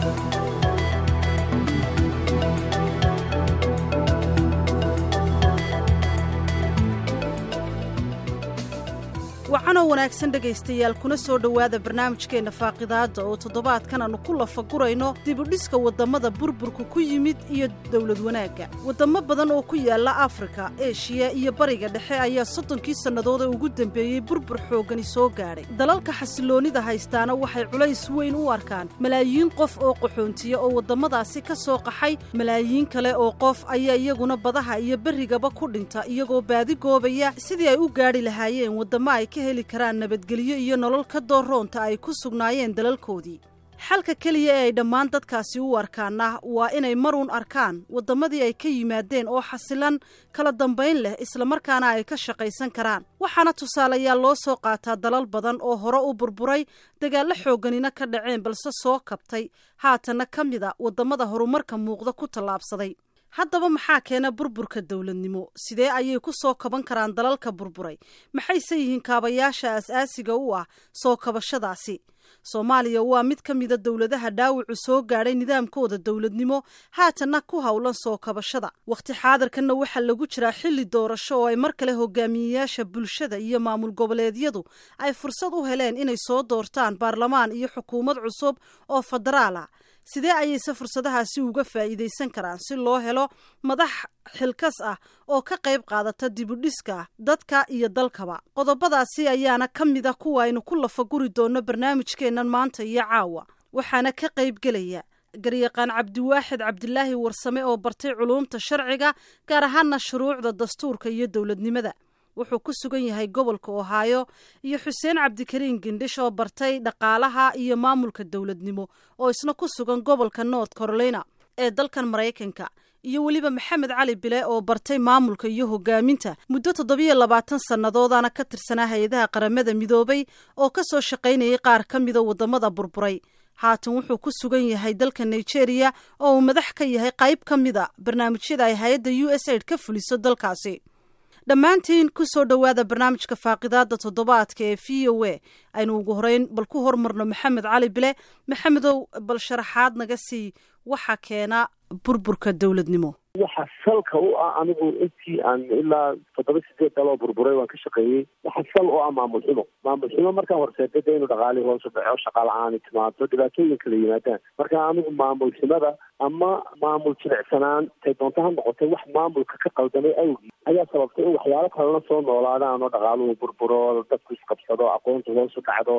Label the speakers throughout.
Speaker 1: wacanoo wanaagsan dhegaystayaal kuna soo dhowaada barnaamijkeenna faaqidaadda oo toddobaadkan aannu ku lafagurayno dibudhiska waddammada burburku ku yimid iyo dowlad wanaagga waddamo badan oo ku yaalla afrika eshiya iyo bariga dhexe ayaa soddonkii sannadood ee ugu dembeeyey burbur xooggani soo gaadhay dalalka xasiloonnida haystaana waxay culays weyn u arkaan malaayiin qof oo qaxoontiya oo waddamadaasi ka soo qaxay malaayiin kale oo qof ayaa iyaguna badaha iyo berrigaba ku dhinta iyagoo baadi goobaya sidii ay u gaadhi lahaayeen waddamo ay ka heli karaan nabadgelyo iyo nolol ka doorroonta ay ku sugnaayeen dalalkoodii xalka keliya ee ay dhammaan dadkaasi u arkaana waa inay maruun arkaan waddamadii ay ka yimaadeen oo xasilan kala dambayn leh islamarkaana ay ka shaqaysan karaan waxaana tusaalayaal loo soo qaataa dalal badan oo hore u burburay dagaallo xoogganina ka dhaceen balse soo kabtay haatanna ka mid a waddamada horumarka muuqda ku tallaabsaday haddaba maxaa keena burburka dowladnimo sidee ayay ku soo kaban karaan dalalka burburay maxayse yihiin kaabayaasha as-aasiga u ah soo kabashadaasi soomaaliya waa mid ka mida dowladaha dhaawacu soo gaadhay nidaamkooda dowladnimo haatanna ku howlan soo kabashada wakhti xaadirkanna waxaa lagu jiraa xilli doorasho oo ay mar kale hogaamiyeyaasha bulshada iyo maamul goboleedyadu ay fursad u heleen inay soo doortaan baarlamaan iyo xukuumad cusub oo federaal ah sidee ayayse fursadahaasi uga faa'iidaysan karaan si loo helo madax xilkas ah oo ka qayb qaadata dibudhiska dadka iyo dalkaba qodobadaasi ayaana ka mid a kuwa aynu ku lafaguri doonno barnaamijkeennan maanta iyo caawa waxaana ka qaybgelaya garyaqaan cabdiwaaxid cabdilaahi warsame oo bartay culuumta sharciga gaar ahaana shuruucda dastuurka iyo dowladnimada wuxuu ku sugan yahay gobolka ohaayo iyo xuseen cabdikariin gindhish oo bartay dhaqaalaha iyo maamulka dowladnimo oo isna ku sugan gobolka north carolina ee dalkan maraykanka iyo weliba maxamed cali bile oo bartay maamulka iyo hogaaminta muddo toddobiyo labaatan sannadoodana ka tirsanaa hay-adaha qaramada midoobay oo ka soo shaqaynayay qaar ka mida waddamada burburay haatan wuxuu ku sugan yahay dalka nigeria oo uu madax ka yahay qayb ka mida barnaamijyada ay hay-adda u s aid ka fuliso dalkaasi dhammaantiin ku soo dhowaada barnaamijka faaqidaadda toddobaadka ee v o a aynu ugu horeyn bal ku hormarno maxamed cali bile maxamedow bal sharaxaad naga sii waxa keena burburka dowladnimo
Speaker 2: waxa salka u ah anigu intii aan ilaa toddoba sideed daloo burburay waan ka shaqeeyey waxa sal u ah maamul xumo maamul xumo markaan horseedada inuu dhaqaalii hoosu dhaco shaqa la-aani timaado dhibaatooyin kala yimaadaan marka anigu maamul xumada ama maamul jilicsanaan tay doonto ha noqotay wax maamulka ka qaldamay awgii ayaa sababtay in waxyaalo kalena soo noolaadaan oo dhaqaaluhu burburo dadku isqabsado aqoontu hoosu dhacdo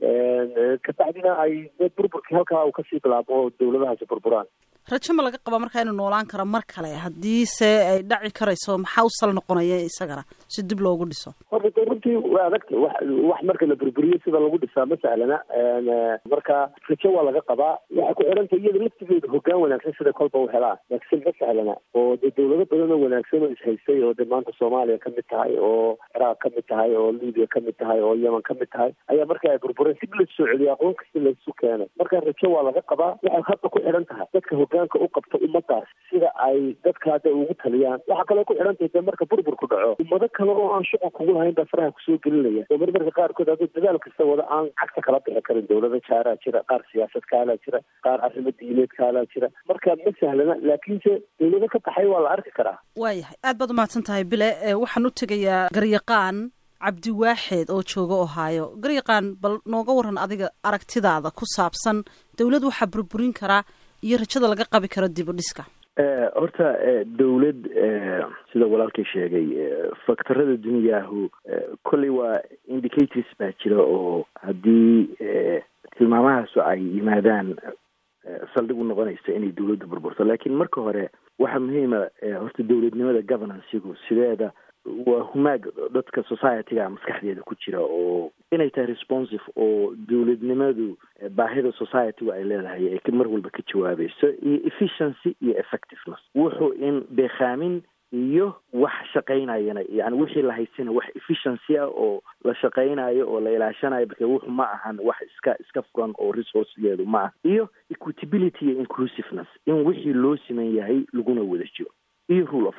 Speaker 2: kabacdina ay burburkii halkaa uu kasii bilaabo oo dawladahaasi burburaan
Speaker 1: rajo ma laga qabaa markaa inuu noolaan karo mar kale haddiise ay dhaci karayso maxaa u sal noqonaya isagana si dib loogu dhiso
Speaker 2: horta de runtii waa adagta wax wax marka la burburiyo sida lagu dhisaa ma sahlana marka rajo waa laga qabaa waxay ku xidhanta iyada laftigeeda hoggaan wanaagsan sida kolba u helaan laakiin ma sahlana oo dee dawlado badan oo wanaagsan oo ishaystay oo de maanta soomaaliya ka mid tahay oo ciraaq ka mid tahay oo libiya ka mid tahay oo yemen ka mid tahay ayaa marka ay burbureen dib la soo celiyo aqoon kasta laysu keenay marka rajo waa laga qabaa waxay hadda ku xidhan tahay dadka hogaanka u qabto ummadaas sida ay dadka hadda ugu taliyaan waxaa kaloo ku xidhan tahay de marka burburku dhaco ummado kale oo aan shuqul kugu lahayn baa faraha kusoo gelinaya oo marmarka qaarkood haduu dadaal kasta wada aan cagta kala bixi karin dawlada jaaraa jira qaar siyaasad kaalaa jira qaar arrimo diineed kaalaa jira marka ma sahlana laakiinse dawlado ka baxay waa la arki karaa
Speaker 1: waayahay aad baad umahadsan tahay bile waxaan u tegayaa garyaqaan cabdiwaaxeed oo jooga ohaayo garyaqaan bal nooga waran adiga aragtidaada ku saabsan dawlad waxaa burburin karaa iyo rajada laga qabi karo dib u dhiska
Speaker 3: horta dawlad sida walaalkay sheegay faktorada duniyaahu kolley waa indicators baa jira oo haddii tilmaamahaasu ay yimaadaan saldhig u noqonaysa inay dawladdu burburto laakiin marka hore waxaa muhiima horta dawladnimada governancegu sideeda waa humaag dadka societyga maskaxdeeda ku jira oo inay tahay responsive oo dawladnimadu baahida societygu ay leedahay ay mar walba ka jawaabayso iyo efficiency iyo effectiveness wuxuu in beekaamin iyo wax shaqaynayana yani wixii la haysana wax efficiency ah oo la shaqaynayo oo la ilaashanayo marka wuxu ma ahan wax iska iska furan oo resourcegeedu ma ah iyo equitability iyo inclusiveness in wixii loo siman yahay laguna wada jiro iyo rule of law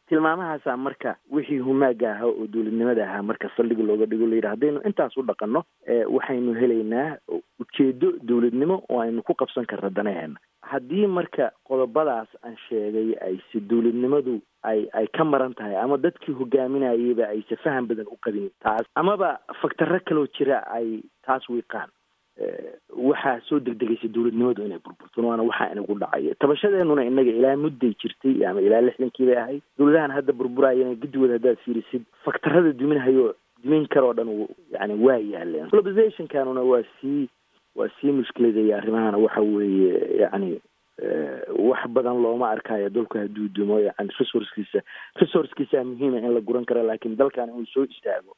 Speaker 3: tilmaamahaasaa marka wixii humaaga ahaa oo dowladnimada ahaa marka saldhig looga dhigo layidhi haddaynu intaas u dhaqanno waxaynu helaynaa ujeedo dowladnimo oo aynu ku qabsan karna danaheena haddii marka qodobadaas aan sheegay ayse dowladnimadu ay ay ka maran tahay ama dadkii hogaaminayayba ayse faham badan u qabin taas amaba faktaro kaloo jira ay taas wiiqaan waxaa soo degdegaysa dowladnimadu inay burburto waana waxaa inagu dhacaya tabashadeenuna inaga ilaa mudday jirtay ama ilaa lixdankii bay ahayd dowladahan hadda burburayana guddigood haddaad fiirisid faktarada duminhayo dumin karoo dhan yani waa yaaleen globalizationkanuna waa sii waa sii mushkiladaya arrimahana waxa weeye yani wax badan looma arkayo dalku hadduu dumo yani resourcekiisa resourcekiisa muhiima in la guran karo laakiin dalkan inuu soo istaago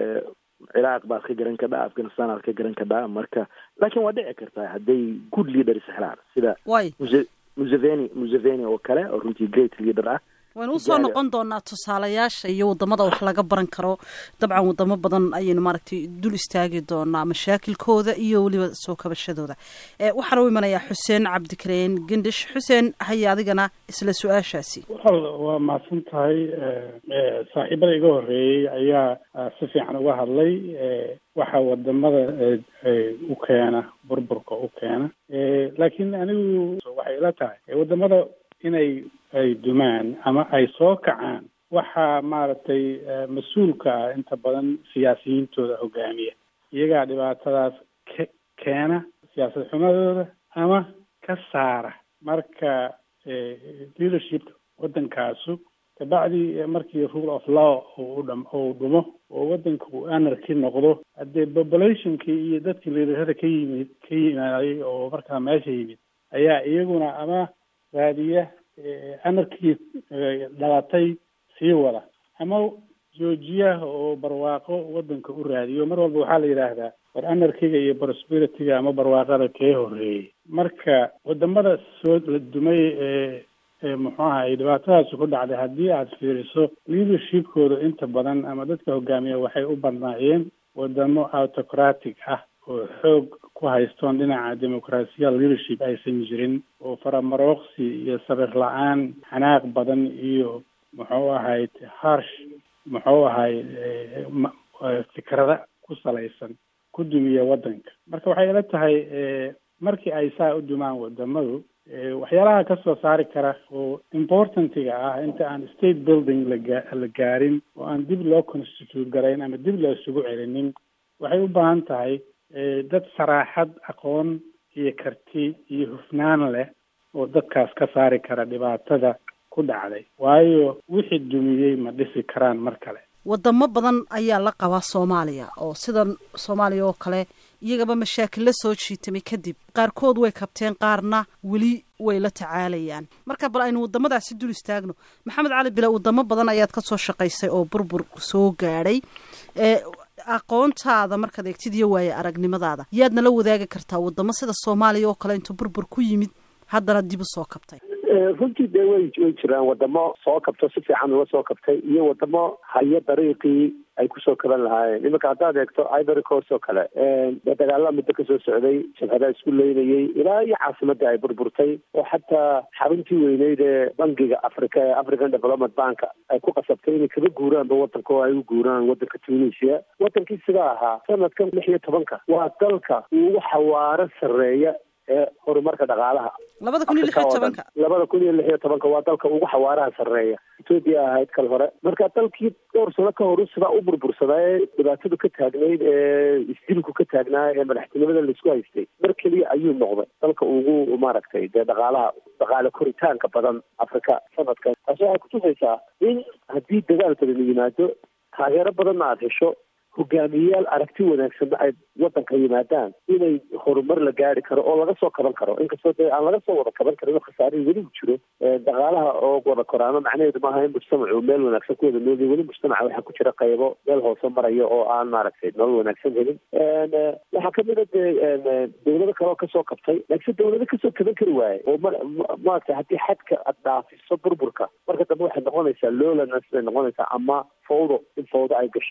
Speaker 3: ciraaq baad ka garan kadhaa afghanistan aad ka garan kadhaa marka laakiin waa dhici kartaa hadday good leaders helaan sida muse museveni museveni oo kale oo runtii great leader ah
Speaker 1: waynu usoo noqon doonaa tusaalayaasha iyo wadamada wax laga baran karo dabcan wadamo badan ayaynu maaragtay dul istaagi doonaa mashaakilkooda iyo weliba soo kabashadooda waxaana u imanayaa xuseen cabdikareen gendish xuseen haya adigana isla su-aashaasi
Speaker 4: wal waa mahadsan tahay saaxiibada iga horeeyey ayaa si fiican uga hadlay waxa wadamada u keena burburka u keena laakiin anigu waxay ila tahay wadamada inay ay dumaan ama ay soo kacaan waxaa maaragtay mas-uulka ah inta badan siyaasiyiintooda hogaamiya iyagaa dhibaatadaas ke keena siyaasad xumadooda ama ka saara marka leadershipka waddankaasu kabacdi markii rule of law uu dham uu dhumo oo waddanka uu anarchy noqdo haddee populationkii iyo dadkii liderada ka yimid ka yimaaday oo markaa meesha yimid ayaa iyaguna ama raadiya anarkii dhalatay sii wada ama joojiyaha oo barwaaqo waddanka u raadiyo mar walba waxaa la yidhaahdaa war anarkiga iyo prosperity-ga ama barwaaqada kee horeeyey marka wadamada soo la dumay ee muxuu ahay dhibaatadaasi ku dhacday haddii aad fiiriso leadershipkooda inta badan ama dadka hogaamiya waxay u badnaayeen wadamo autocratic ah oo xoog ku haystoon dhinaca dimuqraasiya leadership aysan jirin oo faramarooqsi iyo sabir la-aan xanaaq badan iyo muxuu ahay harsh muxuu ahay fikrada ku salaysan ku dumiya waddanka marka waxay ila tahay markii ay saa u dumaan wadamadu waxyaalaha kasoo saari kara oo importantiga ah inta aan state building laga la gaarin oo aan dib loo constitute garayn ama dib loo isugu celinin waxay u baahan tahay dad saraaxad aqoon iyo karti iyo hufnaan leh oo dadkaas ka saari kara dhibaatada ku dhacday waayo wixii dumiyey ma dhisi karaan mar kale
Speaker 1: wadamo badan ayaa la qabaa soomaaliya oo sidan soomaaliya oo kale iyagaba mashaakil la soo jiitamay kadib qaarkood way kabteen qaarna weli way la tacaalayaan marka bal aynu wadamadaasi dul istaagno maxamed cali bile wadamo badan ayaad kasoo shaqaysay oo burbur soo gaadhay aqoontaada markaad eegtid iyo waaye aragnimadaada yaadna la wadaagi kartaa wadamo sida soomaaliya oo kale intuu burbur ku yimid haddana dib u soo kabtay
Speaker 2: runtii dee way way jiraan wadamo soo kabto si fiican uga soo kabtay iyo wadamo hayo dariiqii ay kusoo kaban lahaayeen iminka haddaad eegto ivory coast oo kale dee dagaala muddo kasoo socday jabhadaa isku leynayay ilaa iyo caasimadii ay burburtay oo xataa xaruntii weyneyd ee bangiga africa ee african development bank ay ku qasabtay inay kaba guuraanba wadanka oo ay u guuraan wadanka tunisia wadankii sidaa ahaa sanadkan lix iyo tobanka waa dalka ugu xawaaro sarreeya ee horumarka dhaqaalaha
Speaker 1: labada kun iyo lix iyo tobanka
Speaker 2: labada kun iyo lix iyo tobanka waa dalka ugu xawaaraha sarreeya etoobiya ahayd kal hore marka dalkii dhowr sano ka horu sidaa u burbursadaa ee dhibaatadu ka taagnayd ee isdilku ka taagnaa ee madaxtinimada laisku haystay mar keliya ayuu noqday dalka ugu maaragtay dee dhaqaalaha dhaqaale koritaanka badan afrika sanadkan taasi waxay kutusaysaa in haddii dagaal badan yimaado taageero badanna aada hesho hogaamiyeyaal aragti wanaagsanna ay wadanka yimaadaan inay horumar la gaari karo oo laga soo kaban karo inkastoo dee aan laga soo wada kaban karin oo khasaarihii weli u jiro dhaqaalaha oo wada koraano macnaheedu maaha in mujtamacu meel wanaagsan ku wada noolya weli mujtamaca waxaa ku jira qaybo meel hoose maraya oo aan maaragtay nolol wanaagsan helin waxaa kamid a dee dawlado kale oo kasoo kabtay laakiin dawlado kasoo kaban kari waaye oo ma maaragtay haddii xadka aad dhaafiso burburka marka dambe waxay noqonaysaa lowlaness bay noqonaysaa ama fawdo in fawdo ay gasho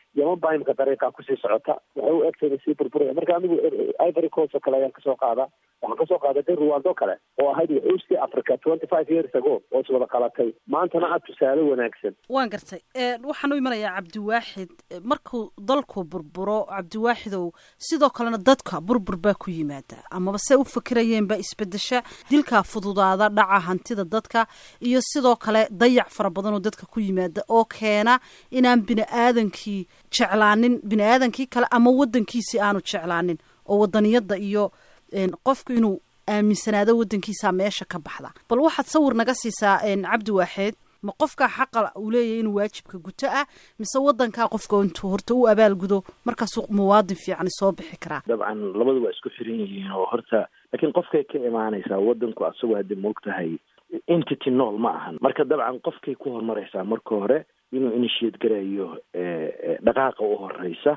Speaker 2: yaman baa imika dariiqaa kusii socota waxay u egtayna sii burburaya marka anigu ivory coast oo kale ayaan kasoo qaadaa waxaan kasoo qaaday de ruwando kale oo ahayd wuxuuskii africa twenty five years ago oo iswada qalatay maantana aad tusaale wanaagsan
Speaker 1: waan gartay waxaan u imanayaa cabdiwaaxid markuu dalku burburo cabdiwaaxidow sidoo kalena dadka burbur baa ku yimaada amaba se u fakirayeen baa isbedesha dilkaa fududaada dhaca hantida dadka iyo sidoo kale dayac fara badan oo dadka ku yimaada oo keena inaan bini aadankii jeclaanin bini aadankii kale ama wadankiisii aanu jeclaanin oo wadaniyada iyo qofku inuu aaminsanaado wadankiisa meesha ka baxda bal waxaad sawir naga siisaa cabdi waaxeed ma qofkaa xaqa uu leeyahay inuu waajibka guto ah mise wadankaa qofka intuu horta u abaalgudo markaasuu muwaadin fiicani soo bixi karaa
Speaker 3: dabcan labadu waa isku xiran yihiin oo horta laakiin qofkay ka imaanaysaa wadanku asagoo hadda moog tahay entity nool ma ahan marka dabcan qofkay ku horumaraysaa marka hore inuu initiate garayo dhaqaaqa u horeysa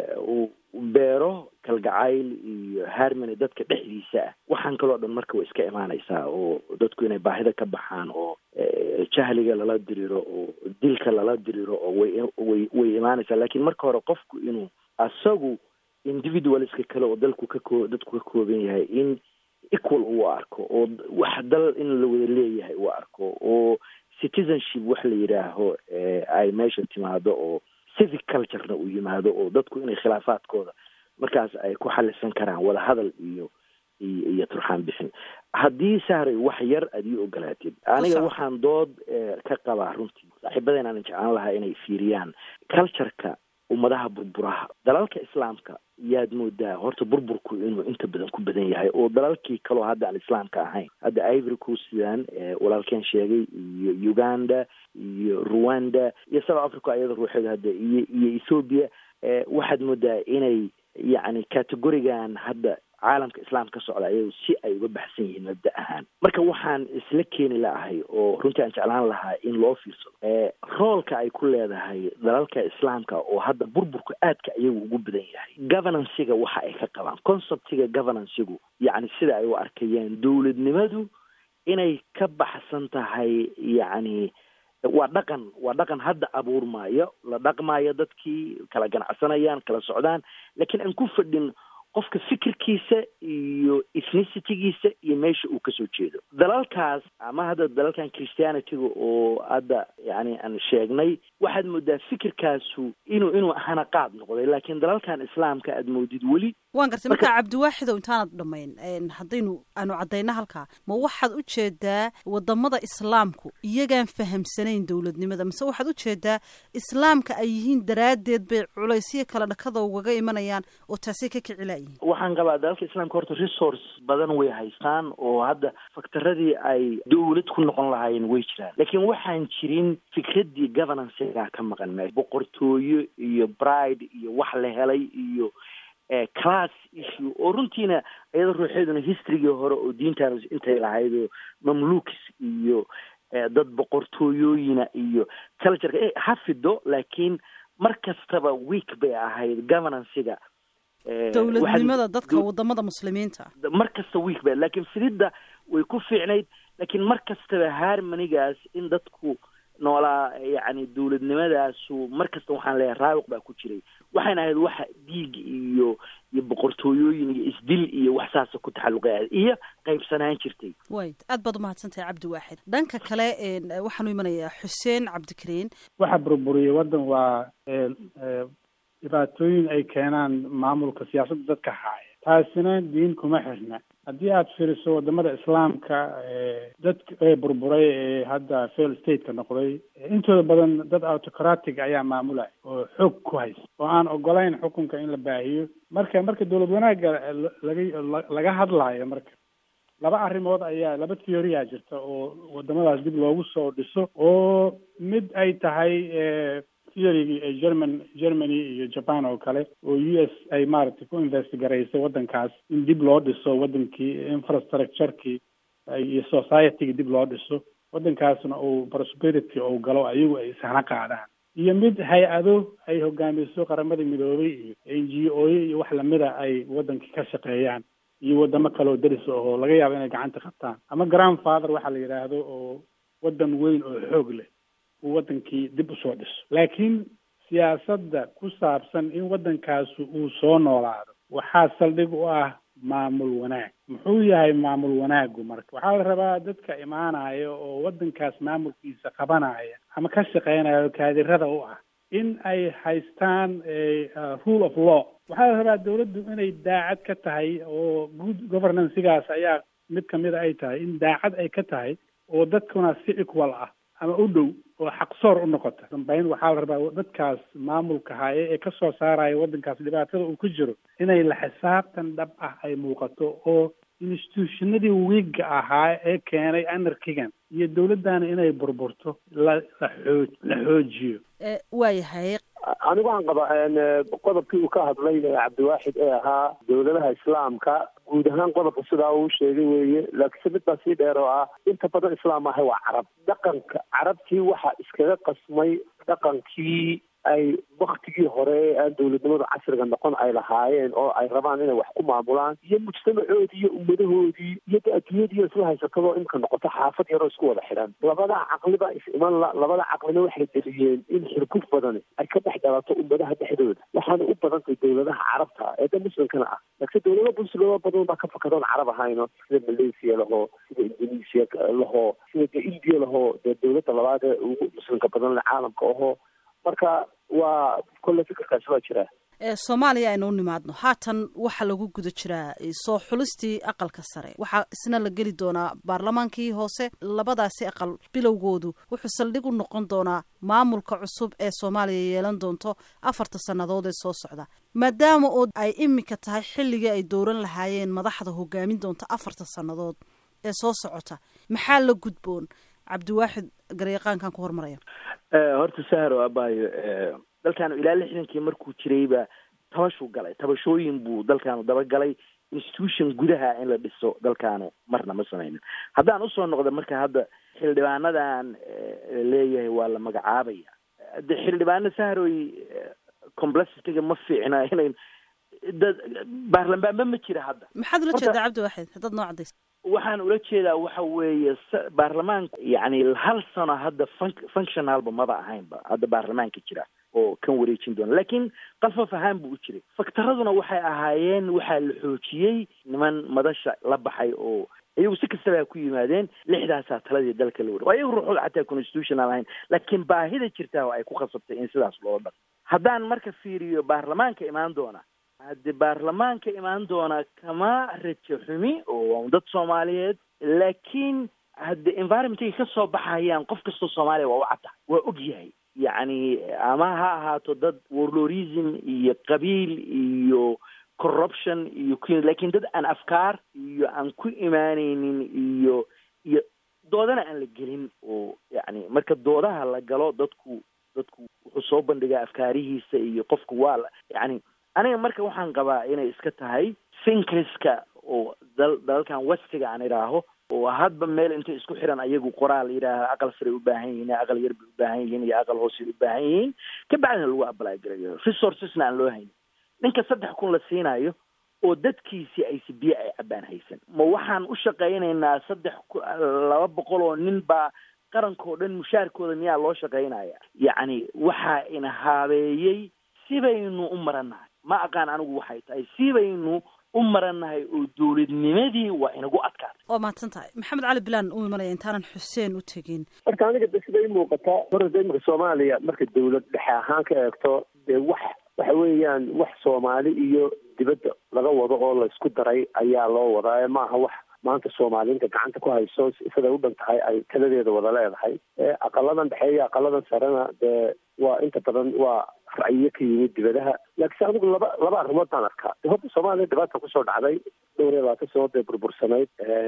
Speaker 3: uu beero kalgacayl iyo harmony dadka dhexdiisa ah waxaan kaloo dhan marka way iska imaanaysaa oo dadku inay baahida ka baxaan oo jahliga lala diriro oo dilka lala diriro oo way way way imaanaysaa lakiin marka hore qofku inuu asagu individualska kale oo dalku ka koo dadku ka kooban yahay in equal uu arko oo wax dal in la wada leeyahay uu arko oo citizenship wax la yidhaaho ay meesha timaado oo civic culturena uu yimaado oo dadku inay khilaafaadkooda markaas ay ku xalisan karaan wada hadal iyo iyo iyo turxaan bixin haddii sahray wax yar aad ii ogolaatid aniga waxaan dood ka qabaa runtii saaxiibadeen aanan jeclaan lahaa inay fiiriyaan cultureka ummadaha burburaha dalalka islaamka yaad moodaa horta burburku inuu inta badan ku badan yahay oo dalalkii kaloo hadda aan islaamka ahayn hadda ivory coastdan walaalkeen sheegay iyo uganda iyo rwanda iyo south africa iyada ruuxeeda hadda iyo iyo ethoobia waxaad moodaa inay yacni categorigan hadda caalamka islaam ka socda ayagu si ay uga baxsan yihiin mabda ahaan marka waxaan isla keeni laahay oo runtii aan jeclaan lahaa in loo fiirsado roolka ay ku leedahay dalalka islaamka oo hadda burburka aadka iyagu ugu badan yahay governancega waxa ay ka qabaan conceptiga governancegu yacni sida ay u arkayaan dowladnimadu inay ka baxsan tahay yacni waa dhaqan waa dhaqan hadda abuurmaayo la dhaqmaayo dadkii kala ganacsanayaan kala socdaan laakiin aan ku fadhin qofka fikirkiisa iyo ethnicitigiisa iyo meesha uu kasoo jeedo dalalkaas ama hadda dalalkan christianityga oo hadda yani aan sheegnay waxaad moodaa fikirkaasu inuu inuu hana qaad noqday laakiin dalalkan islaamka aad moodid weli
Speaker 1: waan gartay marka cabdiwaaxidow intaanad dhamayn haddaynu aanu caddayno halkaa ma waxaad u jeedaa wadamada islaamku iyagaan fahamsanayn dowladnimada mise waxaad u jeedaa islaamka ay yihiin daraaddeed bay culaysyo kale dhakada ugaga imanayaan oo taasay ka kicilayihin
Speaker 3: waxaan qabaa dalalka islaamka horta resource badan way haystaan oo hadda faktaradii ay dowlad ku noqon lahaayeen way jiraan laakiin waxaan jirin fikraddii governancega ka maqan meesha boqortooyo iyo bride iyo wax la helay iyo class issue oo runtiina iyada ruuxeeduna historygii hore oo diintaan intay lahayd oo mamlukis iyo dad boqortooyooyina iyo cultureka ha fido laakiin mar kastaba week bay ahayd governancega
Speaker 1: dowladnimada dadka wadamada muslimiinta
Speaker 3: mar kasta week ba laakiin fididda way ku fiicnayd laakiin mar kastaba harmonigaas in dadku noolaa yacni dowladnimadaasu mar kasta waxaan leeyahay raawiq baa ku jiray waxayna ahayd waxa dhiig iyo iyo boqortooyooyin iyo isdil iyo wax saasa ku taxalluqay iyo qaybsanaan jirtay
Speaker 1: way aad baad umahadsantahay cabdi waaxid dhanka kale waxaanu imanayaa xuseen cabdikariin
Speaker 4: waxa burburiyay waddan waa dhibaatooyin ay keenaan maamulka siyaasadda dadka haaya taasina diin kuma xirna haddii aada fiiriso wadamada islaamka dadka ee burburay ee hadda fail stateka noqday intooda badan dad autocratic ayaa maamulaya oo xoog ku haysta oo aan ogolayn xukunka in la baahiyo marka marka dowlad wanaagga laga laga hadlaayo marka laba arrimood ayaa laba theoria jirta oo wadamadaas dib loogu soo dhiso oo mid ay tahay theorygii ee german germany iyo japan oo kale oo u s ay maaragtay ku investigaraysay waddankaas in dib loo dhiso waddankii infrastructurekii iyo societygii dib loo dhiso waddankaasna uu prosperity uu galo ayagu ay ishana qaadaan iyo mid hay-ado ay hogaamiso qaramada midoobay iyo n g o iyo wax lamida ay waddankii ka shaqeeyaan iyo wadamo kale oo deris oo laga yaabo inay gacanta qabtaan ama grandfather waxaa la yidhaahdo oo waddan weyn oo xoog leh uu waddankii dib usoo dhiso laakiin siyaasadda ku saabsan in waddankaasu uu soo noolaado waxaa saldhig u ah maamul wanaag muxuu yahay maamul wanaagu marka waxaa la rabaa dadka imaanaya oo waddankaas maamulkiisa qabanaya ama ka shaqeynaya oo kaadirada u ah in ay haystaan rule of law waxaa la rabaa dawladdu inay daacad ka tahay oo good governancegaas ayaa mid kamid a ay tahay in daacad ay ka tahay oo dadkuna si equal ah ama u dhow oo xaqsoor u noqota dambayn waxaa la rabaa dadkaas maamulka haaye ee kasoo saaraya waddankaas dhibaatada uu ku jiro inay la xisaabtan dhab ah ay muuqato oo institutionadii wiigga ahaa ee keenay anarkigan iyo dawladdana inay burburto la la xoo la xoojiyo
Speaker 1: waayahay
Speaker 2: anigu waxaan qabaa qodobkii uu ka hadlay cabdiwaaxid ee ahaa dawladaha islaamka guud ahaan qodobka sidaa uu sheegay weeye laakiinse mid baa sii dheer oo ah inta badan islaam ahay waa carab dhaqanka carabtii waxaa iskaga qasmay dhaqankii ay waktigii hore ee aan dawladnimadu casriga noqon ay lahaayeen oo ay rabaan inay wax ku maamulaan iyo mujtamacoodii iyo ummadahoodii iyo de adduunyadiiyo isla haysatadoo imka noqoto xaafad yaroo isku wada xidhan labada caqliba is iman la labada caqlina waxay deliyeen in xirguf badani ay ka dhex dhalato ummadaha dhexdooda waxaana u badantay dawladaha carabta ee da muslimkana ah laakiin dawlado muslimo badan baa ka fakadoon carab ahayno sida malaysia lahoo sida indonesia lahoo sida de india lahoo dee dawladda labaad ee ugu muslimka badan le caalamka ahoo marka waa kolle fikirkaasi waa jiraa
Speaker 1: soomaaliya aynu u nimaadno haatan waxaa lagu guda jiraa soo xulistii aqalka sare waxaa isna la geli doonaa baarlamaankii hoose labadaasi aqal bilowgoodu wuxuu saldhig u noqon doonaa maamulka cusub ee soomaaliya yeelan doonto afarta sannadood ee soo socda maadaama oo ay iminka tahay xilligii ay dowran lahaayeen madaxda hogaamin doonta afarta sannadood ee soo socota maxaa la gudboon cabdiwaaxid garyaqaankan ku hormaraya
Speaker 3: horta sahar oo abaayo dalkaanu ilaa lixdankii markuu jirayba tabashuu galay tabashooyin buu dalkaanu dabagalay institution gudaha in la dhiso dalkaanu marna ma sameynin haddaan usoo noqda marka hadda xildhibaanadan leeyahay waa la magacaabaya de xildhibaano saharoy complexitiga ma fiicna inay dad baarlamaanba ma jira hadda
Speaker 1: maxaad ula jeedaa cabdiwaaxid haddaad noo cadaysa
Speaker 3: waxaan ula jeedaa waxa weeye baarlamaanka yani hal sano hadda fun functionalba maba ahaynba hadda baarlamaanka jira oo kan wareejin doona laakiin qalfaf ahaan buu u jiray faktaraduna waxay ahaayeen waxaa la xoojiyey niman madasha la baxay oo iyagu si kastaba ha ku yimaadeen lixdaasaa taladii dalka la wari waa iyagu ruuxooda xataa constitutional ahayn laakiin baahida jirtaa oo ay ku khasabtay in sidaas loo dhaqo haddaan marka fiiriyo baarlamaanka imaan doona haddi baarlamaanka imaan doona kama rajo xumi oo dad soomaaliyeed laakiin haddi environmentay ka soo baxayaan qof kastoo soomaaliya waa u cadda waa og yahay yacni ama ha ahaato dad warlorism iyo qabiil iyo corruption iyo ku lakin dad aan afkaar iyo aan ku imaaneynin iyo iyo doodana aan la gelin oo yacni marka doodaha la galo dadku dadku wuxuu soo bandhigaa afkaarihiisa iyo qofku waa la yacni aniga marka waxaan qabaa inay iska tahay finkriska oo dal dalalkan westiga aan idhaaho oo hadba meel intay isku xiran ayagu qoraal yidhaaha aqal saray u baahan yihiin aqal yar bay u baahan yihiin iyo aqal hoosay u baahan yihiin kabacdina lagu apply garayo resourcesna aan loo haynin ninka saddex kun la siinayo oo dadkiisii aysi biyo ay cabaan haysan ma waxaan u shaqaynaynaa saddex laba boqol oo nin baa qarankao dhan mushaarkooda miyaa loo shaqaynaya yacni waxaa ina haabeeyey sibaynu u marannahay ma aqaan anigu waxay tahay sibaynu u marannahay oo dowladnimadii waa inagu adkaatay
Speaker 1: waa mahadsan tahay maxamed cali bilaan u imanaya intaanan xuseen u tegin
Speaker 2: marka aniga de siday muuqataa horada imika soomaaliya marka dawlad dhexe ahaan ka eegto dee wax waxa weeyaan wax soomaali iyo dibadda laga wado oo laysku daray ayaa loo wadaa maaha wax maanta soomaaliinta gacanta ku hayso siday u dhan tahay ay taladeeda wada leedahay aqaladan dhexe iyo aqaladan sarena dee waa inta badan waa ra'yiyo ka yimid dibadaha laakiinse anigu laba laba arrimood baan arkaa horta soomaaliya dhibaata kusoo dhacday dhowr iyo labaatan sanadood bay burbursanayd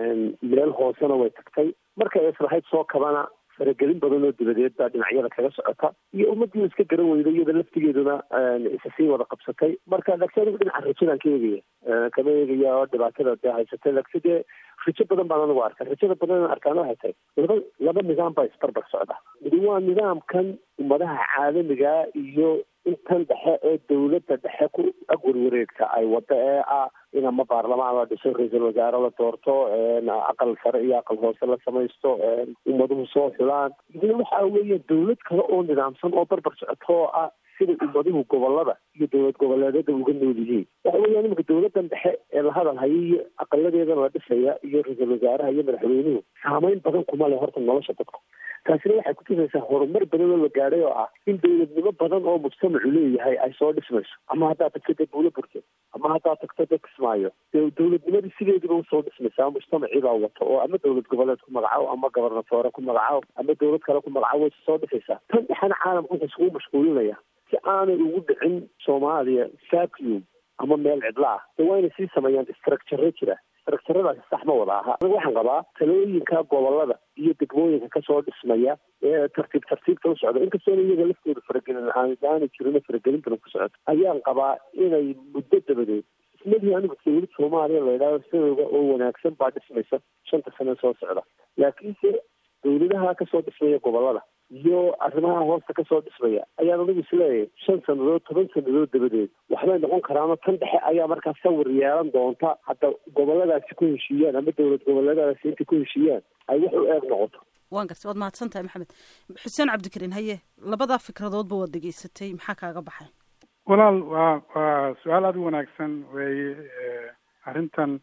Speaker 2: meel hoosena way tagtay markay islahayd soo kabana faragelin badan oo dibadeed baa dhinacyada kaga socota iyo ummadii iska garan weyday iyada laftigeeduna isa sii wada qabsatay marka laakiin anigu dhinaca rajadaan ka eegaya kama eegaya oo dhibaatada dee haysatay laakiin dee rajo badan baan anigu arka rajada badan arkaana waxay tahay laba laba nidaam baa isbarbar socda midi waa nidaamkan ummadaha caalamiga iyo intan dhexe ee dawladda dhexe ku agwarwareegta ay wada ee ah in ama baarlamaan la dhiso ra-iisul wasaare la doorto aqal sare iyo aqal hoose la samaysto ummaduhu soo xulaan idina waxa weeye dawlad kale oo nidaamsan oo barbar socoto oo ah siday ummaduhu gobolada iyo dowlad goboleedyada uga nool yihiin waxa weeyaan iminka dowladan dhexe ee la hadal haya iyo aqaladeeda la dhisaya iyo ra-iisul wasaaraha iyo madaxweynuhu saameyn badan kuma leh horta nolosha dadka taasina waxay kutusaysaa horumar badan oo la gaadhay oo ah in dowladnimo badan oo mujtamacu leeyahay ay soo dhismayso ama haddaad tagto dee buulo burte ama haddaad tagto dee kismaayo dee dowladnimadii sideediba usoo dhismaysaa mujtamacii baa wato oo ama dowlad goboleed ku magacaabo ama gobernatoore ku magacaabo ama dowlad kale ku magacaabo way soo dhisaysaa tan dhexena caalamka wuxuu isugu mashquulinaya si aanay ugu dhicin soomaaliya vacuum ama meel cidla ah dee waa inay sii sameeyaan structure jira structuradaasi sax ma wada aha aniga waxaan qabaa talooyinka gobolada iyo degmooyinka kasoo dhismaya ee tartiib tartiibta u socda inkastoona iyaga laftooda faragelin aanay jirin faragelin badan ku socoto ayaan qabaa inay muddo dabadeed ismadii anigu dowlad soomaaliya la yidhahdo sidooda oo wanaagsan baa dhismaysa shanta sane soo socda laakiinse dowladaha kasoo dhismaya gobolada iyo arrimaha hoosta kasoo dhismaya ayaan anigu isleeyahay shan sanadood toban sanadood dabadeed waxbay noqon karaano tan dhexe ayaa markaa sawir yeelan doonta hadda goboladaasi ku heshiiyaan ama dowlad goboleedadaasi intay ku heshiiyaan ay wax u eeg noqoto
Speaker 1: waan gartay waad mahadsan tahay maxamed xuseen cabdikariin haye labadaa fikradoodba waad dhegeysatay maxaa kaaga baxay
Speaker 4: walaal waa waa su-aal aada u wanaagsan weeye arrintan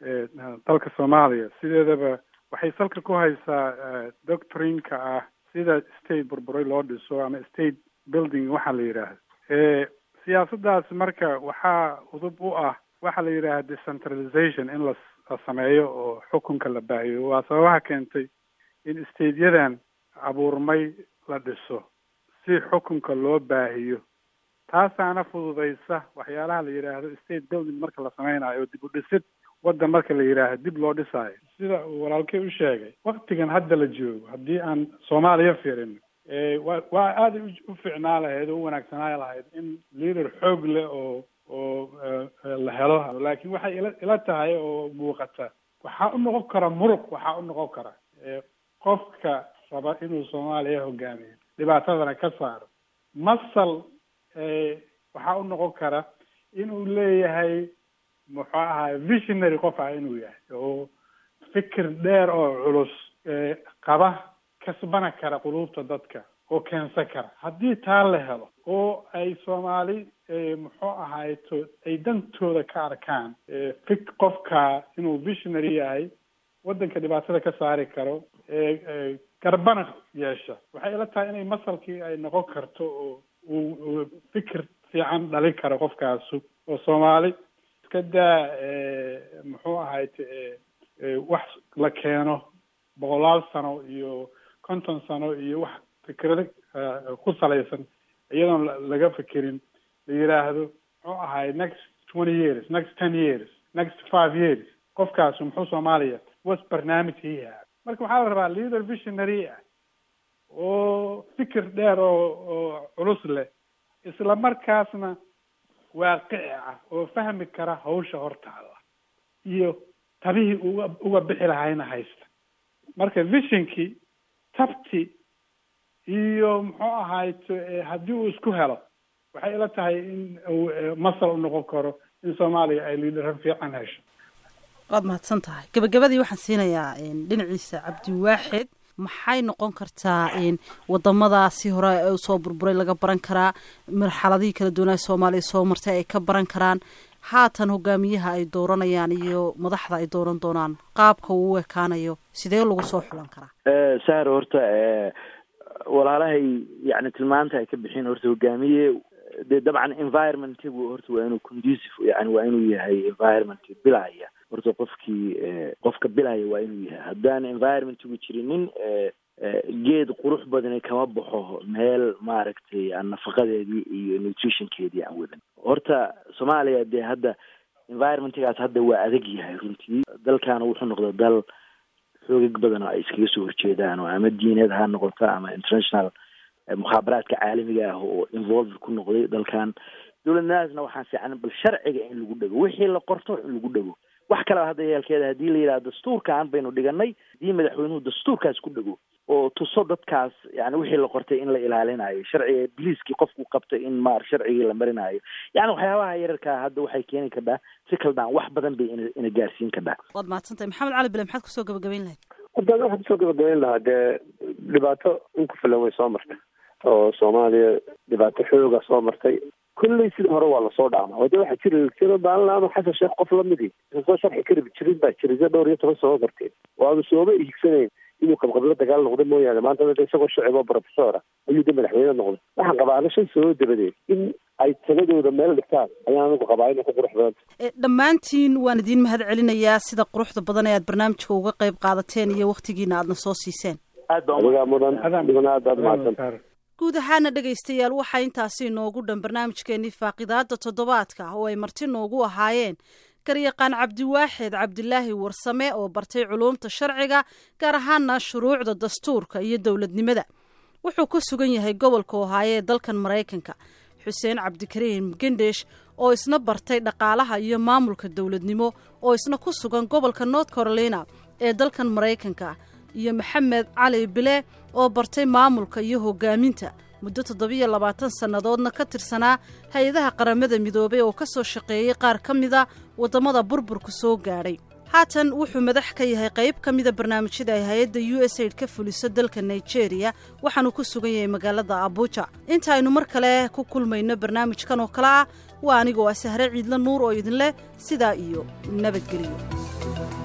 Speaker 4: dalka soomaaliya sideedaba waxay salka ku haysaa doctrinka ah sida state burburay loo dhiso ama state building waxaa la yidhaahdo siyaasaddaas marka waxaa udub u ah waxaa la yidhaahda decentralization in la la sameeyo oo xukunka la baahiyo waa sababaha keentay in stateyadan abuurmay la dhiso si xukunka loo baahiyo taasaana fududaysa waxyaalaha la yidhaahdo state building marka la sameynayo oo dib u dhisid waddan marka la yidhaahdo dib loo dhisaayo sida uu walaalkey u sheegay waktigan hadda la joogo haddii aan soomaaliya fiirin wa waa aada u fiicnaa lahayd oo u wanaagsanaa lahayd in leader xoog leh oo oo la helo laakiin waxay ila ila tahay oo muuqata waxaa u noqon kara muruq waxaa u noqon kara qofka raba inuu soomaaliya hogaamiyo dhibaatadana ka saaro masal waxaa u noqon kara inuu leeyahay muxuu ahaay visionary qof ah inuu yahay oo fikir dheer oo culus qaba kasbana kara quluubta dadka oo keensan kara haddii taa la helo oo ay soomaali muxuu ahayto ay dantooda ka arkaan fik qofka inuu visionary yahay waddanka dhibaatada ka saari karo garbana yeesha waxay ila tahay inay masalkii ay noqon karto oo uu fikir fiican dhalin karo qofkaasu oo soomaali iska daa muxuu ahayt wax la keeno boqolaal sano iyo konton sano iyo wax fikrado ku salaysan iyadoon laga fikirin la yidhaahdo muxuu ahay next twenty years next ten years next five years qofkaasu muxuu soomaaliya was barnaamij hiiha marka waxaa la rabaa leader visionary ah oo fikir dheer oo oo culus leh isla markaasna waaqici ah oo fahmi kara hawsha hortaala iyo tabihii uga uga bixi lahayna haysta marka visionkii tabti iyo muxuu ahayt haddii uu isku helo waxay ila tahay in uu masal u noqon karo in soomaaliya ay liidaro fiican hesho
Speaker 1: waad mahadsan tahay gabagabadii waxaan siinayaa dhinaciisa cabdiwaaxid maxay noqon kartaa wadamadaasi hore usoo burburay laga baran karaa marxaladihii kala duwanaa soomaaliya soo martay ay ka baran karaan haatan hogaamiyaha ay dooranayaan iyo madaxda ay dooran doonaan qaabka uu u ekaanayo sidee lagu soo xulan karaa
Speaker 3: sahar horta walaalahay yani tilmaanta ay ka bixin horta hogaamiye de dabcan environmentigu horta waa inuu conducive yani waa inuu yahay environment bilaya horta qofkii qofka bilaya waa inuu yahay haddaan environmentigu jirinin geed qurux badani kama baxo meel maaragtay aan nafaqadeedii iyo nutritionkeedii aan wadan horta soomaaliya dee hadda environmentgaas hadda waa adag yahay runtii dalkaana wuxuu noqda dal xoogag badan oo ay iskaga soo horjeedaan oo ama diineed ha noqoto ama international mukhaabaraadka caalamiga ah oo involved ku noqday dalkan dowladnimadaasna waxaan fiican bal sharciga in lagu dhego wixii la qorto in lagu dhego wax kaleba hadda yeelkeeda haddii la yidhaha dastuurkan baynu dhiganay haddii madaxweynuhu dastuurkaas ku dhego oo tuso dadkaas yani wixii la qortay in la ilaalinayo sharciga biliiskii qofku qabtay in maar sharcigii la marinayo yani waxyaabaha yararkaa hadda waxay keeni kardhaa si kaldaan wax badan bay ina ina gaarsiin kardhaa
Speaker 1: waad mahadsantahay maxamed cali bile maxaad kusoo gabagabayn lahayd
Speaker 2: haddaan waxaan kusoo gabagabayn lahaa dee dhibaato in ku filan way soo marta oo soomaaliya dhibaato xooga soo martay kulley sida hore waa lasoo dhaama oo de waxaa jiri jiro maalin ama xasan sheekh qof lamidii soo sharxi kari jirin baa jiray se dhowr iyo toban soo marteen oo aanu sooma iigsanayn inuu qabqablo dagaal noqda mooyaane maanta de isagoo shacib oo professora ayuu de madaxweyne noqday waxaan qabaa ana shan sano dabadeed in ay taladooda meel dhigtaan ayaan anigu qabaa inay ku qurux badanta
Speaker 1: dhammaantiin waan idiin mahad celinayaa sida quruxda badan ee aad barnaamijka uga qayb qaadateen iyo wakhtigiina aadna soo siiseen
Speaker 2: adigaa mudan adiguna aad aad mahadsan
Speaker 1: guud ahaana dhegaystayaal waxaa intaasi inoogu dhan barnaamijkeenii faaqidaada toddobaadka oo ay marti noogu ahaayeen garyaqaan cabdiwaaxid cabdilaahi warsame oo bartay culuumta sharciga gaar ahaana shuruucda dastuurka iyo dowladnimada wuxuu ku sugan yahay gobolka ohaayo ee dalkan maraykanka xuseen cabdikariim gendesh oo isna bartay dhaqaalaha iyo maamulka dowladnimo oo isna ku sugan gobolka north carolina ee dalkan maraykanka iyo maxamed cali bile oo bartay maamulka iyo hogaaminta muddo toddobiyo labaatan sannadoodna ka tirsanaa hay-adaha qaramada midoobay oo ka soo shaqeeyey qaar ka mida waddamada burburku soo gaadhay haatan wuxuu madax ka yahay qayb ka mida barnaamijyada ay hay-adda u s aid ka fuliso dalka nigeria waxaanu ku sugan yahay magaalada abuja inta aynu mar kale ku kulmayno barnaamijkan oo kale ah waa anigoo ah sahre ciidla nuur oo idinleh sidaa iyo nabadgeliyo